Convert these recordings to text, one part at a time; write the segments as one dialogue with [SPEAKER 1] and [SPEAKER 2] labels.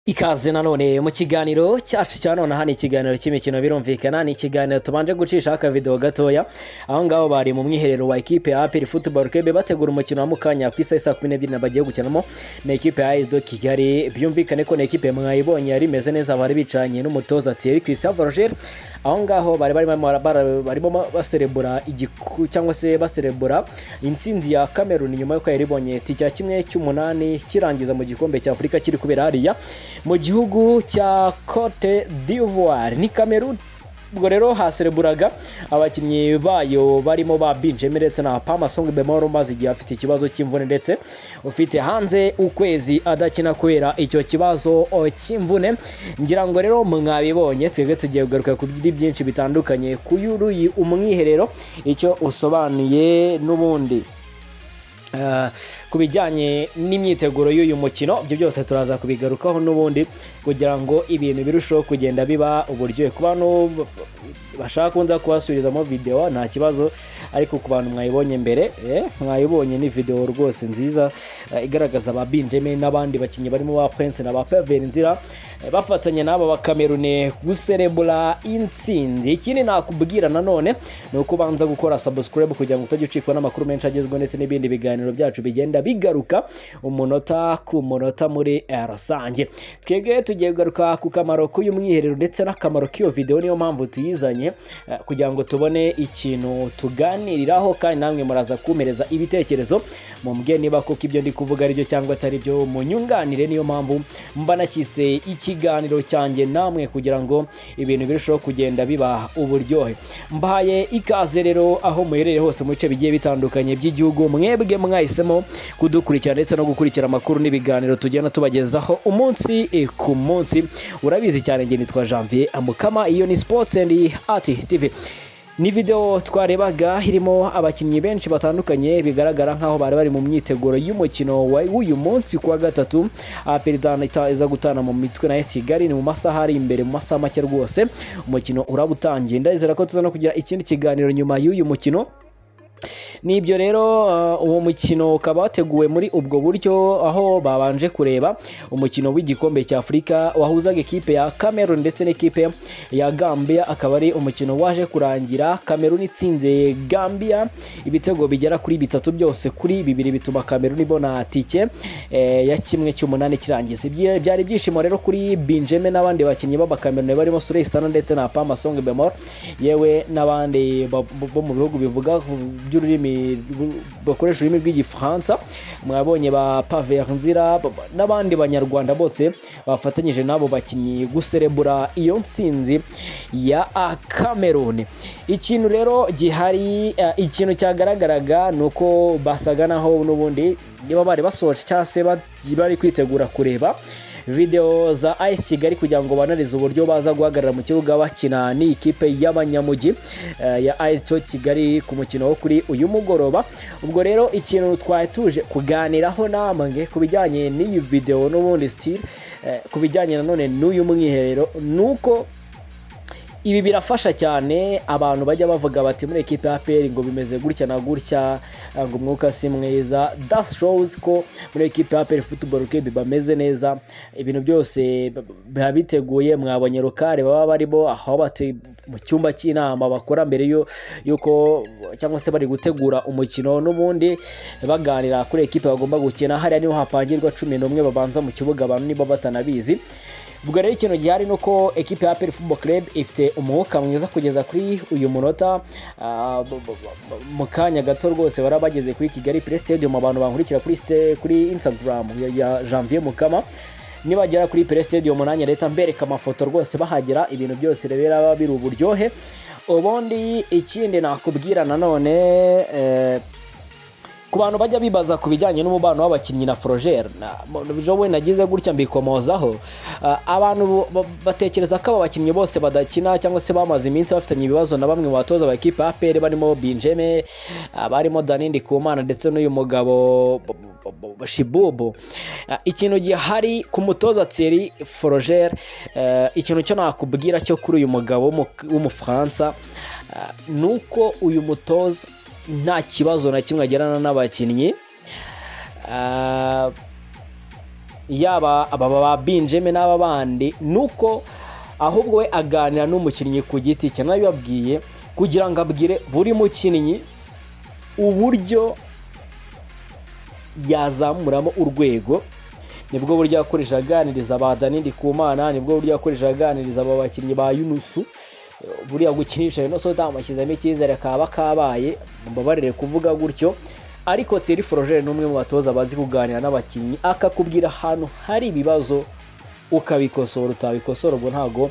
[SPEAKER 1] ikaze nanone mu kiganiro cyacu cya none aha ni ikiganiro cy'imikino birumvikana ni ikiganiro tubanje gucisha akavidewo gatoya aho ngaho bari mu mwiherero wa ekipe ya aperi futuboro kebe bategura umukino wa mukanya ku isaha saa kumi n'ebyiri bagiye gukinamo na ekipe ya esdo kigali byumvikane ko na ekipe mwayibonye yari imeze neza bari bicanye n'umutoza thierry christian roger aho ngaho bari barimo baserebura cyangwa se baserebura insinzi ya kameruni nyuma y'uko yari ibonye cya kimwe cy'umunani kirangiza mu gikombe cya afurika kiri kubera hariya mu gihugu cya cote d'ivoire ni kameruni ubwo rero hasereburaga abakinnyi bayo barimo ba binjemi ndetse na pamasongi bemoro umaze igihe afite ikibazo cy'imvune ndetse ufite hanze ukwezi adakina kubera icyo kibazo cy'imvune ngira ngo rero mwabibonye twebwe tugiye kugaruka ku byinshi bitandukanye ku yuruyi umwiherero icyo usobanuye n'ubundi ku bijyanye n'imyiteguro y'uyu mukino ibyo byose turaza kubigarukaho n'ubundi kugira ngo ibintu birusheho kugenda biba uburyohe ku bantu bashaka kunza kubasubirizamo videwo nta kibazo ariko ku bantu mwayibonye mbere mwayibonye ni videwo rwose nziza igaragaza ba binjemi n'abandi bakinnyi barimo ba prince na ba peveri nzira bafatanya n'aba bakamerune guserebura insinzi ikindi nakubwira nanone ni uko ubanza gukora sabusikarayibu kugira ngo utajya ucikwa n'amakuru menshi agezweho ndetse n'ibindi biganiro byacu bigenda bigaruka umunota ku munota muri rusange twebwe tugiye kugaruka ku kamaro k'uyu mwiherero ndetse n'akamaro k'iyo videwo niyo mpamvu tuyizanye kugira ngo tubone ikintu tuganiriraho kandi namwe muraza kumereza ibitekerezo mumbwe niba koko ibyo ndi kuvuga ari byo cyangwa atari byo munyunganire niyo mpamvu mba nakise iki ikiganiro cyanjye namwe kugira ngo ibintu birusheho kugenda biba uburyohe mbahaye ikaze rero aho muherereye hose mu bice bigiye bitandukanye by'igihugu mwebwe mwahisemo kudukurikira ndetse no gukurikira amakuru n'ibiganiro tugenda tubagezaho umunsi ku munsi urabizi cyane njye nitwa janvier amukama iyo ni sports and ati tv ni videwo twarebaga irimo abakinnyi benshi batandukanye bigaragara nk'aho bari bari mu myiteguro y'umukino w'uyu munsi kuwa gatatu perezida iza gutana mu mitwe na kigali ni mu masaha ari imbere mu masaha make rwose umukino uraba utangiye ndabizera ko tuza no kugira ikindi kiganiro nyuma y'uyu mukino nibyo rero uwo mukino ukaba wateguwe muri ubwo buryo aho babanje kureba umukino w'igikombe cya afurika wahuzaga ekipe ya Cameroon ndetse n'ikipe ya gambia akaba ari umukino waje kurangira Cameroon itsinze gambia ibitego bigera kuri bitatu byose kuri bibiri bituma Cameroon ibona tike ya kimwe cy'umunani kirangiza byari ibyishimo rero kuri binjeme n'abandi bakinnyi b'abakameruni barimo suresana ndetse na pamasonge bemor yewe n'abandi bo mu bihugu bivuga by'ururimi bakoresha ururimi rw'igifaransa mwabonye ba paveri nzira n'abandi banyarwanda bose bafatanyije n'abo bakinnyi guserebura iyo nsinzi ya kameruni ikintu rero gihari ikintu cyagaragaraga ni uko basaga naho n'ubundi niba bari basoje cyangwa se bari kwitegura kureba videwo za ayisi kigali kugira ngo banarize uburyo baza guhagarara mu kibuga bakina n'ikipe y'abanyamugi ya ayisi kigali ku mukino wo kuri uyu mugoroba ubwo rero ikintu twari tuje kuganiraho namwe ku bijyanye n'iyi videwo n'ubundi sitire ku bijyanye nanone n'uyu mwiherero ni uko ibi birafasha cyane abantu bajya bavuga bati muri ekipe ya peri ngo bimeze gutya na gutya ngo umwuka si mwiza dasi showuzi ko muri ekipe ya peri futuboro kebi bameze neza ibintu byose biba biteguye mwabonye rukari baba barimo aho bati mu cyumba cy'inama bakora mbere y'uko cyangwa se bari gutegura umukino n'ubundi baganira kuri ekipe bagomba gukina hariya niho hapangirwa cumi n'umwe babanza mu kibuga abantu niba batanabizi ubwo rero ikintu gihari ni uko ekipe ya peri fubo club ifite umwuka mwiza kugeza kuri uyu munota mu kanya gato rwose bari bageze kuri kigali pure stadium abantu bankurikira kuri instagram ya janvier mukama nibagera kuri pure stadium nanjye leta mbereka amafoto rwose bahagera ibintu byose rero biri uburyohe ubundi ikindi nakubwira nanone ku bantu bajya bibaza ku bijyanye n'umubano w'abakinnyi na forogere we nagize gutya mbikomozaho abantu batekereza ko aba bakinnyi bose badakina cyangwa se bamaze iminsi bafitanye ibibazo na bamwe mu batoza ba ekipa ya peri barimo binjeme barimo danindi kumana ndetse n'uyu mugabo shibubu ikintu gihari ku mutoza tseri forogere ikintu cyo nakubwira cyo kuri uyu mugabo w'umufaransa ni uko uyu mutoza nta kibazo na kimwe agirana n'abakinnyi yaba aba ba binjeme n'aba bandi ni uko ahubwo we aganira n'umukinnyi ku giti cye nabibabwiye kugira ngo abwire buri mukinnyi uburyo yazamuramo urwego nibwo buryo yakoresha aganiriza ba danidi ku mana nibwo buryo yakoresha aganiriza aba bakinnyi ba yunusu buriya gukinisha yunusu utamushyizemo icyizere kaba kabaye mbabarire kuvuga gutyo ariko tsiri forojeri ni umwe mu batoza bazi kuganira n'abakinnyi akakubwira ahantu hari ibibazo ukabikosora utabikosora ubwo ntabwo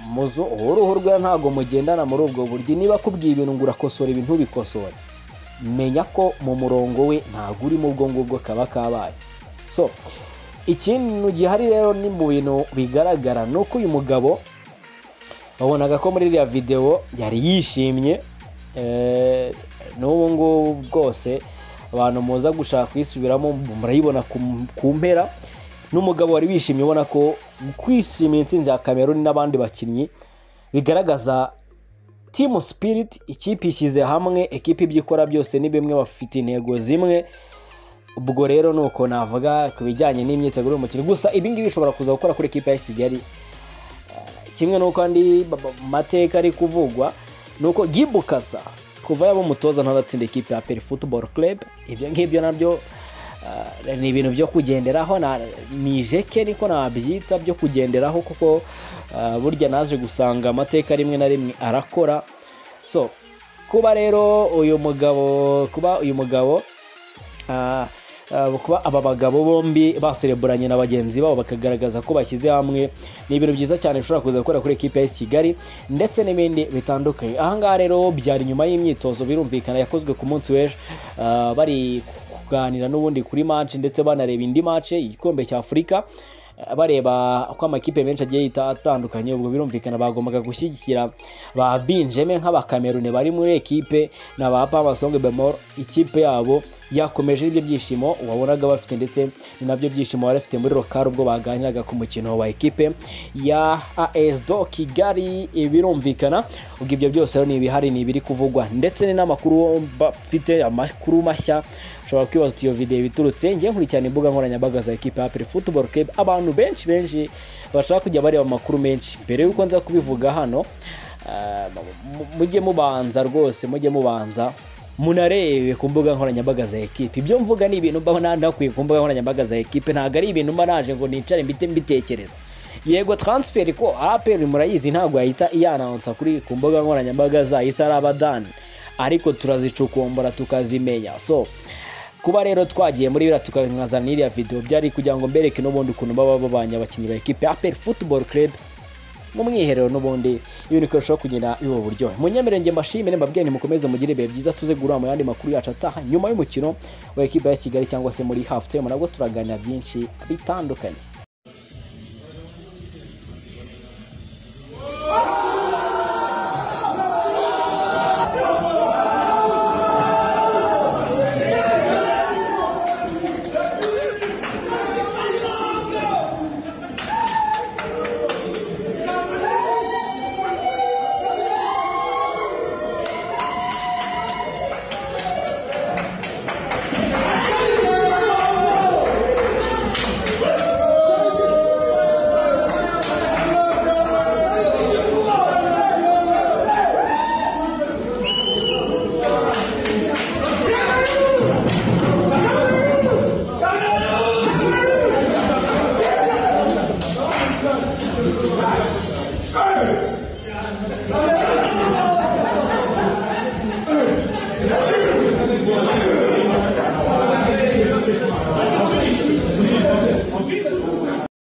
[SPEAKER 1] muzu uruhu rwe ntabwo mugendana muri ubwo buryo niba akubwiye ibintu ngo urakosora ibintu ubikosora menya ko mu murongo we ntabwo urimo ubwo ngubwo kaba kabaye so ikintu gihari rero ni mu bintu bigaragara ni uko uyu mugabo wabonaga ko muri iriya videwo yari yishimye n'ubu ngubu bwose abantu muza gushaka kuyisubiramo murayibona ku mpera n'umugabo wari wishimye ubona ko kwishimiye insinzi ya Cameroon n'abandi bakinnyi bigaragaza timu sipiriti ikipe ishyize hamwe ekipa ibyo ikora byose ni bimwe bafite intego zimwe ubwo rero ni uko navuga ku bijyanye n'imyiteguro y'umukino gusa ibingibi bishobora kuza gukora kuri ekipa ya kigali kimwe n'uko andi mateka ari kuvugwa ni uko gibukasa kuva yaba umutoza ntaratsinda ekipa ya peri futuboro kerebe ibyo ngibyo nabyo ni ibintu byo kugenderaho ni ijeke niko nabyita byo kugenderaho kuko burya naje gusanga amateka rimwe na rimwe arakora so kuba rero uyu mugabo kuba uyu mugabo kuba aba bagabo bombi basereburanye na bagenzi babo bakagaragaza ko bashyize hamwe ni ibintu byiza cyane bishobora kuza gukora kuri ekipa ya kigali ndetse n'ibindi bitandukanye ahangaha rero byari nyuma y'imyitozo birumvikana yakozwe ku munsi w'ejo bari kuganira n'ubundi kuri match ndetse banareba indi match igikombe cya afurika bareba uko amakipe menshi agiye yita atandukanye ubwo birumvikana bagombaga gushyigikira ba binjeme nk'abakamerune bari muri ekipe na ba pamasonge bemoro ikipe yabo yakomeje ibyo byishimo wabonaga bafite ndetse ni nabyo byishimo bari bafite muri rokari ubwo baganiraga ku mukino wa ekipe ya as do kigali birumvikana ubwo ibyo byose ni ibihari ni ibiri kuvugwa ndetse ni n'amakuru bafite amakuru mashya ushobora kwibaza uti iyo videwo iturutse ngiye nkurikirana imbuga nkoranyambaga za ekipa ya futuboro kebe abantu benshi benshi bashaka kujya bareba amakuru menshi mbere y'uko nza kubivuga hano mujye mubanza rwose mujye mubanza munarebe ku mbuga nkoranyambaga za ekipe ibyo mvuga ni ibintu mba nanakuye ku mbuga nkoranyambaga za ekipe ntabwo ari ibintu mba naje ngo nicare mbite mbitekereza yego taransiferi ko aperi murayizi ntabwo yahita iyanansa kuri ku mbuga nkoranyambaga zayo itari abadani ariko turazicukumbura tukazimenya so kuba rero twagiye muri biriya tukazana iriya videwo byari kugira ngo mbereke n'ubundi ukuntu baba babanye abakinnyi ba ekipe aperi futuboro kerebe mu mwiherero n'ubundi ibintu bikarushaho kugenda biba uburyohe munyemerenge mbashimire mbabwire mukomeze mugire ibihe byiza tuze guhura mu yandi makuru yacu ataha nyuma y'umukino wa ekipe ya kigali cyangwa se muri hafu temu nabwo turaganira byinshi bitandukanye